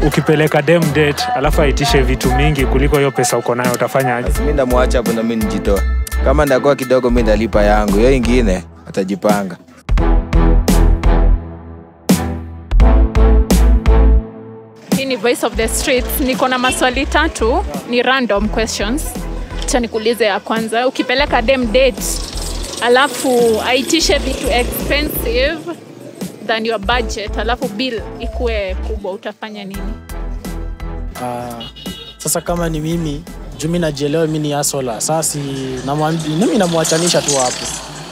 ukipeleka dem date alafu aitishe vitu mingi kuliko hiyo pesa uko nayo utafanyaje? Basi mi ndamwacha hapo na mi nijitoa. Kama ndakuwa kidogo, mi ndalipa yangu, hiyo ingine atajipanga. Hii ni Voice of the Streets. Niko na maswali tatu, ni random questions. Acha nikuulize ya kwanza, ukipeleka dem date alafu aitishe vitu expensive than your budget, alafu bill ikuwe kubwa, utafanya nini? Ah, sasa kama ni mimi juu mi najielewa mi ni asola sasi mimi namwachanisha tu hapo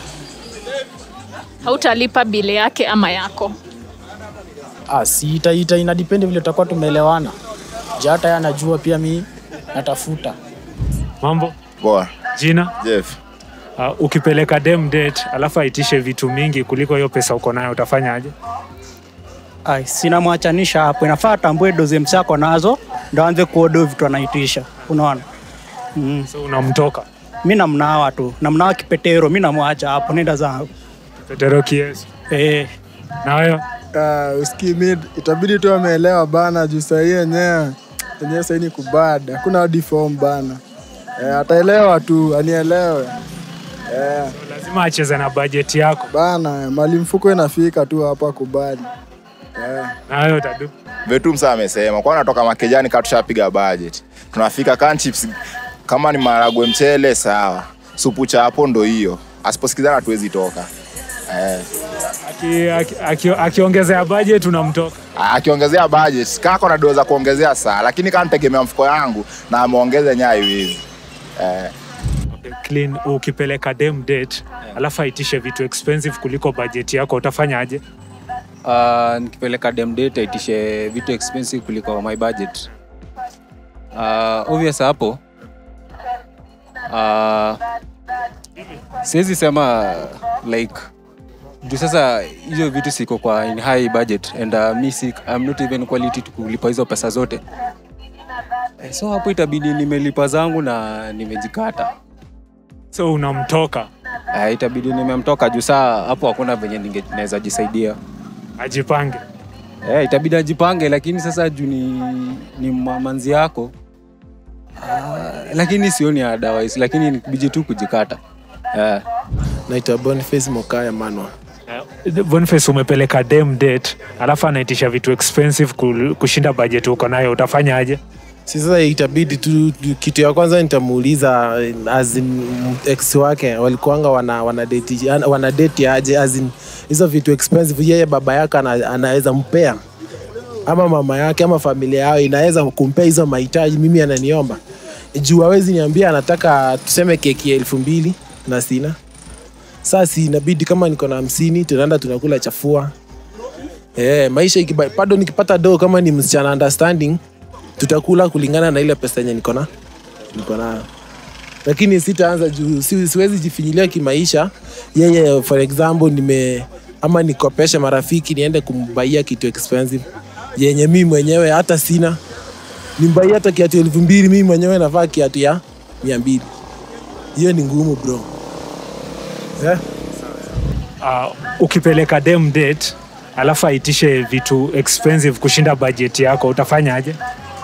Hautalipa bill yake ama yako? ah, si ita, ita, inadipendi vile tutakuwa tumeelewana ja hata yeye anajua pia mi natafuta Mambo, Poa. jina? Jeff. Uh, ukipeleka dem date alafu aitishe vitu mingi kuliko hiyo pesa uko nayo utafanyaje? Ai, sinamwachanisha hapo, inafaa atambue doze msako nazo ndo aanze kuodo vitu anaitisha, unaona mm. So unamtoka Mi namnawa tu, namnawa kipetero, mi namwacha hapo, nenda zangu Petero kiesi eh. na wewe Uh, usikii mid itabidi tu ameelewa bana juu sahii yenyewe yenyewe sahii ni kubada hakuna hadi form bana eh, ataelewa tu anielewe eh, lazima acheze na bajeti yako bana mali mfuko inafika tu hapa kubali eh. na wewe utadu Vetu msa amesema kwa natoka makejani kaa tushapiga budget. Tunafika can chips kama ni maragwe mchele sawa. Supu cha hapo ndo hiyo. Asiposikizana hatuwezi toka. Eh, akiongezea aki, aki, akiongezea budget unamtoka. akiongezea budget kako na doza kuongezea saa, lakini kama nitegemea mfuko yangu na ameongeza nyayo hivi. Eh, Okay, clean ukipeleka dem date alafu aitishe vitu expensive kuliko bajeti yako utafanyaje? Uh, nikipeleka dem date aitishe vitu expensive kuliko my budget. Uh, obvious hapo. Uh, siwezi sema like juu sasa hizo vitu siko kwa in high budget and uh, mi si, I'm not even quality to kulipa hizo pesa zote Eh, so hapo itabidi nimelipa zangu na nimejikata So unamtoka uh, itabidi nimemtoka juu saa hapo hakuna venye ninge- naweza jisaidia ajipange. Eh, itabidi ajipange lakini sasa juu ni, ni ma- manzi yako uh, lakini sioni otherwise lakini nikibiji tu kujikata eh. naitwa Boniface Mokaya Manwa. Eh, Boniface umepeleka dem date alafu anaitisha vitu expensive kul- kushinda bajeti uko nayo utafanyaje? Si sasa itabidi tu, tu- kitu ya kwanza nitamuuliza as in, ex wake walikuanga wana, wana, date, wana date aje as in, hizo vitu expensive yeye baba yake ana, anaweza mpea ama mama yake ama familia yao inaweza kumpea hizo mahitaji mimi ananiomba juu hawezi niambia anataka tuseme keki ya elfu mbili na sina sasa inabidi kama niko na hamsini tunaenda tunakula chafua Eh, maisha ikiba, bado nikipata doo kama ni msichana understanding tutakula kulingana na ile pesa yenye niko na niko nayo lakini sitaanza juu si, siwezi jifinyilia kimaisha yeye for example nime ama nikopeshe marafiki niende kumbaia kitu expensive yenye mimi mwenyewe hata sina nimbaia hata kiatu elfu mbili mimi mwenyewe navaa kiatu ya mia mbili hiyo ni ngumu bro yeah? Uh, ukipeleka dem date alafu aitishe vitu expensive kushinda bajeti yako utafanyaje?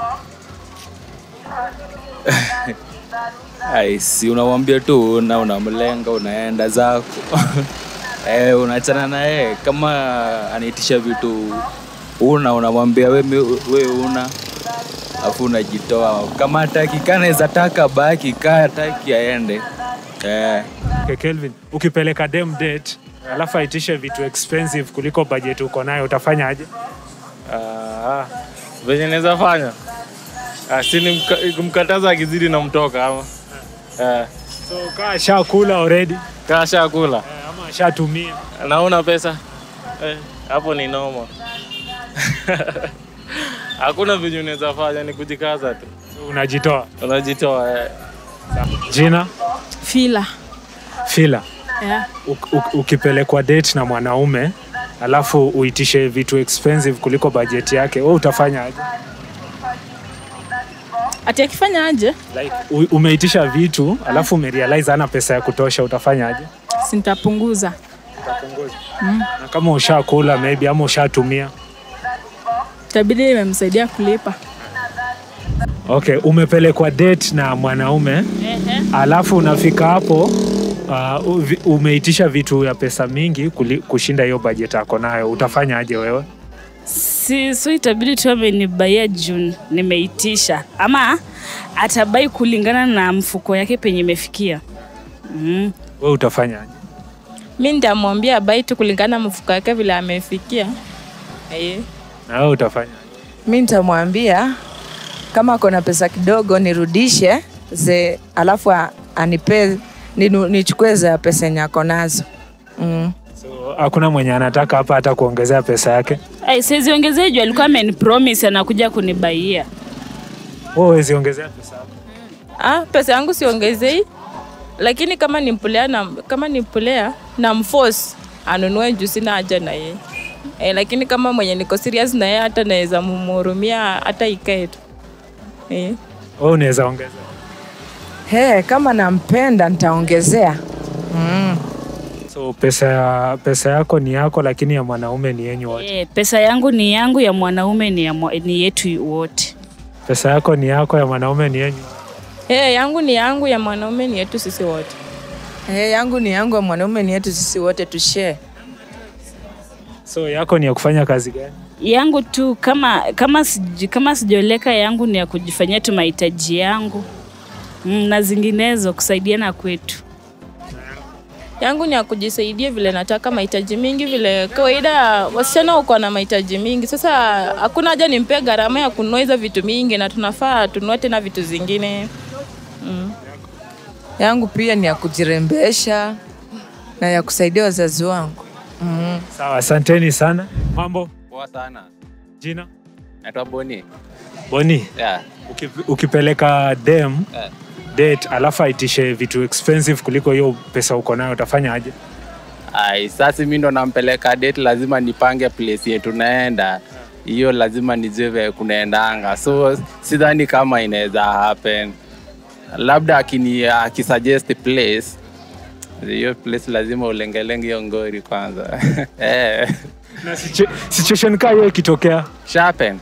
Ai, si unamwambia tu na unamlenga unaenda zako eh, unachana na yeye kama anaitisha vitu una unamwambia we, we una afu unajitoa kama hataki kanaweza taka baki kaa hataki aende eh. Okay, Kelvin, ukipeleka dem date alafu aitishe vitu expensive kuliko bajeti uko nayo utafanyaje? Ah, venye naweza fanya ah, si ni mka- kumkataza akizidi na mtoka ama eh, So kaa shakula already kaa shakula ama shatumia naona pesa eh, hapo ni noma hakuna venye unaweza fanya ni kujikaza tu so unajitoa. unajitoa eh. Jina Fila. Fila. Yeah. Uk, uk, ukipelekwa date na mwanaume alafu uitishe vitu expensive kuliko bajeti yake, wewe utafanyaje? Ati akifanya aje? Like u- umeitisha vitu alafu umerealize hana pesa ya kutosha, utafanyaje? Sintapunguza. Na kama ushakula maybe ama ushatumia, itabidi nimemsaidia kulipa. Okay, umepelekwa date na mwanaume Ehe. alafu unafika hapo uh, uvi- umeitisha vitu ya pesa mingi kuli, kushinda hiyo bajeti yako nayo, utafanya aje wewe? Si, so itabidi tu amenibaia juu nimeitisha, ama atabai kulingana na mfuko yake penye imefikia. Mm. Wewe utafanya aje? mi nitamwambia bai tu kulingana na mfuko yake vile amefikia Eh. Na wewe utafanya aje? mi nitamwambia kama ako na pesa kidogo nirudishe ze alafu a- anipe ninu- nichukue za pesa yenye ako nazo mm. Hakuna mwenye anataka hapa hata kuongezea pesa yake. Ai, siwezi ongezea juu alikuwa amenipromise anakuja kunibaia. Wewe huwezi ongezea pesa yako. ah, pesa yangu siongezei lakini kama nimpulea na, kama nimpulea na mforce anunue juu sina haja na yeye eh, lakini kama mwenye niko serious na yeye hata naweza mumhurumia hata ikae tu eh. Wewe unaweza ongeza. He, kama nampenda nitaongezea mm. So pesa ya pesa yako ni yako, lakini ya mwanaume ni yenyu wote. E, pesa yangu ni yangu, ya mwanaume ni, ya mwa, ni yetu wote. Pesa yako ni yako, ya mwanaume ni yenyu. Hey, yangu ni yangu ya mwanaume ni yetu sisi wote He, yangu ni yangu, ya mwanaume ni yetu, sisi wote tushare. So yako ni ya kufanya kazi gani? Yangu tu kama kama sij, kama sijaoleka, yangu ni ya kujifanyia tu mahitaji yangu mm, na zinginezo kusaidiana kwetu. yangu ni ya kujisaidia vile nataka mahitaji mingi vile kawaida wasichana uko na mahitaji mingi sasa hakuna haja nimpee gharama ya kununua hizo vitu mingi na tunafaa tununue tena vitu zingine mm. Yangu pia ni ya kujirembesha na ya kusaidia wazazi wangu mm. Sawa, asanteni sana. Mambo Poa sana. jina Naitwa Boni. Boni, Yeah. uki, ukipeleka dem Yeah. date alafu aitishe vitu expensive kuliko hiyo pesa uko nayo, utafanya aje? Ai, sasa mimi ndo nampeleka date, lazima nipange place yetu naenda. Hiyo lazima nijue vile kunaendanga. So sidhani kama inaweza happen. Labda akini akisuggest place hiyo place lazima ulengelenge hiyo ngori kwanza. eh. Na situ- situation kaa hiyo ikitokea Shapen.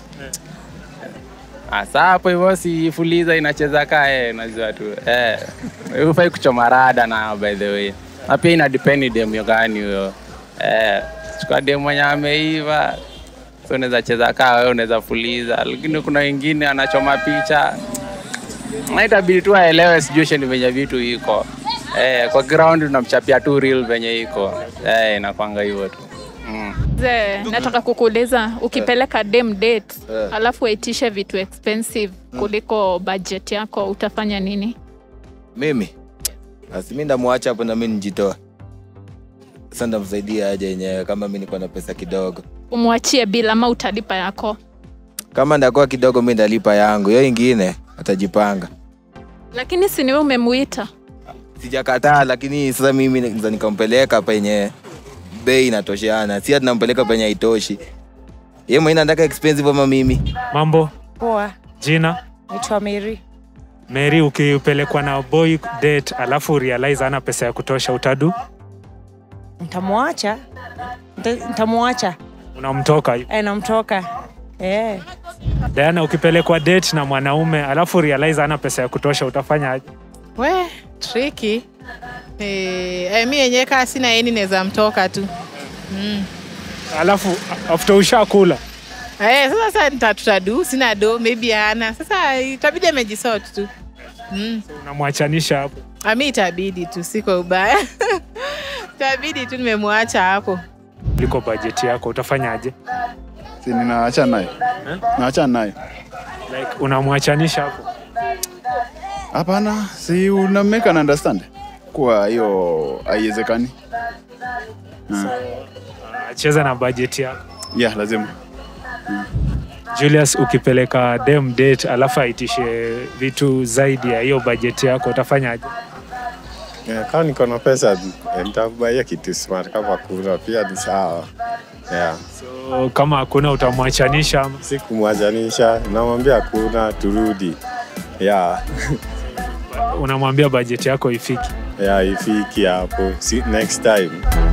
Asa hapo hivyo si fuliza inacheza kae unajua tu. Eh. Hufai kuchoma rada na by the way. Na pia ina depend demu gani huyo. Eh. Chukua demu mwenye ameiva. So unaweza cheza kaa wewe unaweza fuliza. Lakini kuna wengine anachoma picha. Na itabidi tu aelewe situation venye vitu iko. Eh, kwa ground tunamchapia tu real venye iko. Eh, inakwanga hivyo tu. Mm. Ze, nataka kukuuliza ukipeleka dem date alafu waitishe vitu expensive kuliko budget yako utafanya nini? mimi basi mi ndamwacha hapo na mi nijitoa sasa ndamsaidia aje yenyewe kama mi niko na pesa kidogo Umwachie bila ama utalipa yako? kama ndakuwa kidogo mi ndalipa yangu hiyo ingine atajipanga Lakini si ni wewe umemuita. sijakataa lakini sasa mimi naweza nikampeleka penye bei inatosheana si ati nampeleka penye haitoshi ye mwenye nataka expensive ama mimi Mambo Poa, jina naitwa Mary. Mary, ukipelekwa na boy date alafu realize ana pesa ya kutosha, utadu Nitamwacha, Nita- nitamwacha unamtoka hivi. eh, namtoka eh. Diana, ukipelekwa date na mwanaume alafu realize ana pesa ya kutosha, utafanya aje? We, triki. Eh, eh, mi yenyewe kaa sina eni naweza mtoka tu. Mm. Alafu after ushakula Eh, sasa sasa nita- tutadu, sina do, maybe hana. Sasa itabidi amejisort tu. Mm. unamwachanisha hapo. Ami itabidi tu, siko ubaya. itabidi tu nimemwacha hapo. kuliko bajeti yako, utafanya aje? si ninaacha naye naacha naye Like unamwachanisha hapo. hapana si una make an understand kuwa hiyo haiwezekani Ah, Cheza na bajeti yako. yeah lazima Julius, ukipeleka dem date alafu aitishe vitu zaidi ya hiyo bajeti yako, utafanya aje? Yeah, kama niko na pesa eh, nitakubaia kitu smart kama kuna pia ni sawa. Yeah. So, kama hakuna utamwachanisha ama? Sikumwachanisha, namwambia kuna turudi. Yeah. Unamwambia bajeti yako ifiki. Yeah, ifiki hapo. Si, next time.